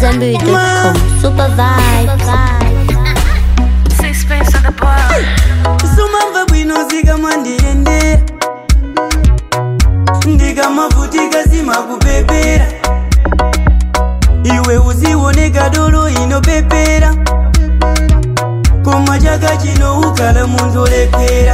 AmadZanbury.com. Super vibes. Sixpence on the bar. sumamva bwino zikama ndiyende ndikamavutika zimakupepera iwe uzioneka dolo inopepera koma chaka chino ukala munthu olephera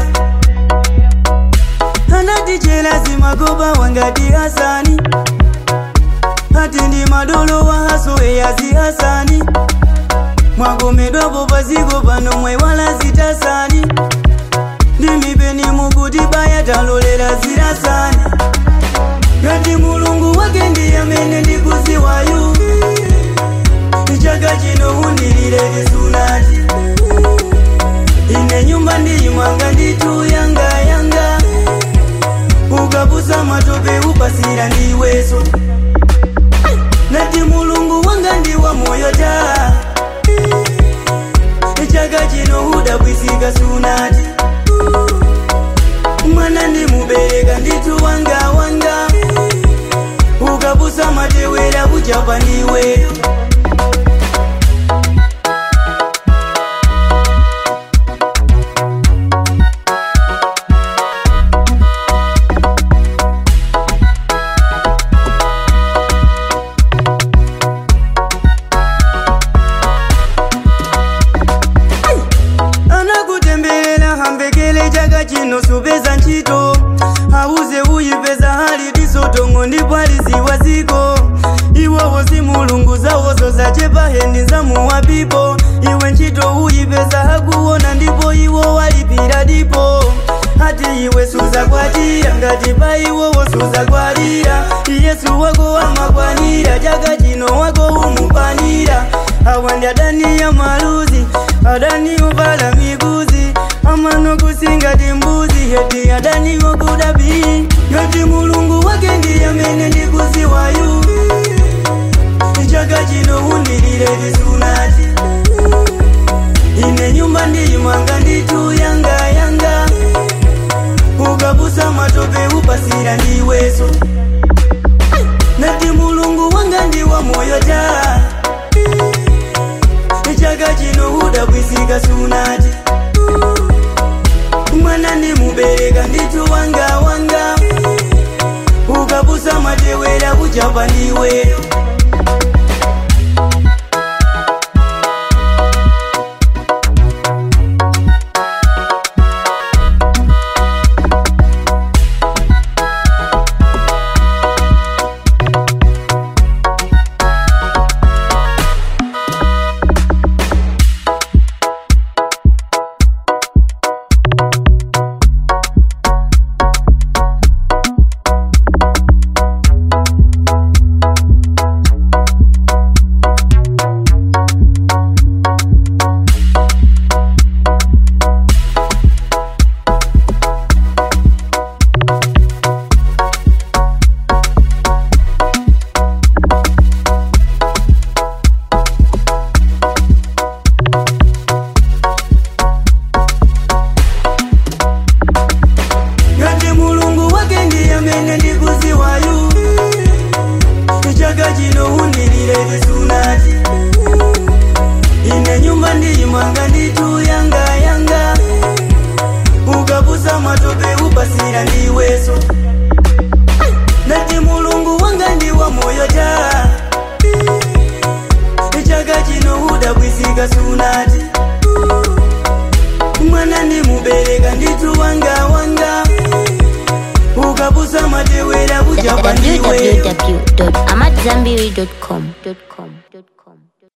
anati chela zimakopa wangati hasani ati ndi madolo wa haso eyazi hasani mwakomedwapo paziko pano mwaiwala zitasani ndimipeni mukuti baya talolera zirasani ngati mulungu wake ndi amene ndikuziwayu chaka chino undilire chisunati ine nyumba ndiyimwanga nditu yanga yanga ukapusa matope upasira ndiweso nati mulungu wanga ndi wa moyo taa chaka chino udabwisika sunati mwana ndimubereka nditu wanga wanga ukapusa matewera kuchapa ndiweyo anakutembelela hambekele chaka chino supeza ntchito auze uyipeza hali disotongo ndipo aliziwa ziko iwowo si mulungu zawozo zachepa hendi zamuwapipo iwe ntchito uyipeza hakuona ndipo iwo walipira dipo ati iwe suzakwatira ngati pa iwowo suzakwatira yesu wako amakwanira chaka chino wako umupanira awa ndi adani ya maluzi adani uvala miguzi amano kusingati mbuzi heti adani wokudabi ngati mulungu wake ndi amene ndikuziwayu chaka chino undilire chisunati ine nyumba ndiyimwanga nditu yanga yanga ukapusa matope upasira ndiweso nati mulungu wanga ndi wa moyo taa chaka chino udabwisika sunati mwana ndimubereka nditu wanga wanga ukapusa matewera kuchapa ndiweyo ngati mulungu wake ndi amene ndikuziwayu chaka chino undilire chisunati ine nyumba ndiyimwanga nditu yanga yanga ukapusa matope upasira ndiweso nati mulungu wanga ndi wa moyo taa chaka chino udabwisika sunati mwana ndimubereka nditu wanga wanga ukapusa matewera kuchapa ndiweyo www.amadzanbury.com.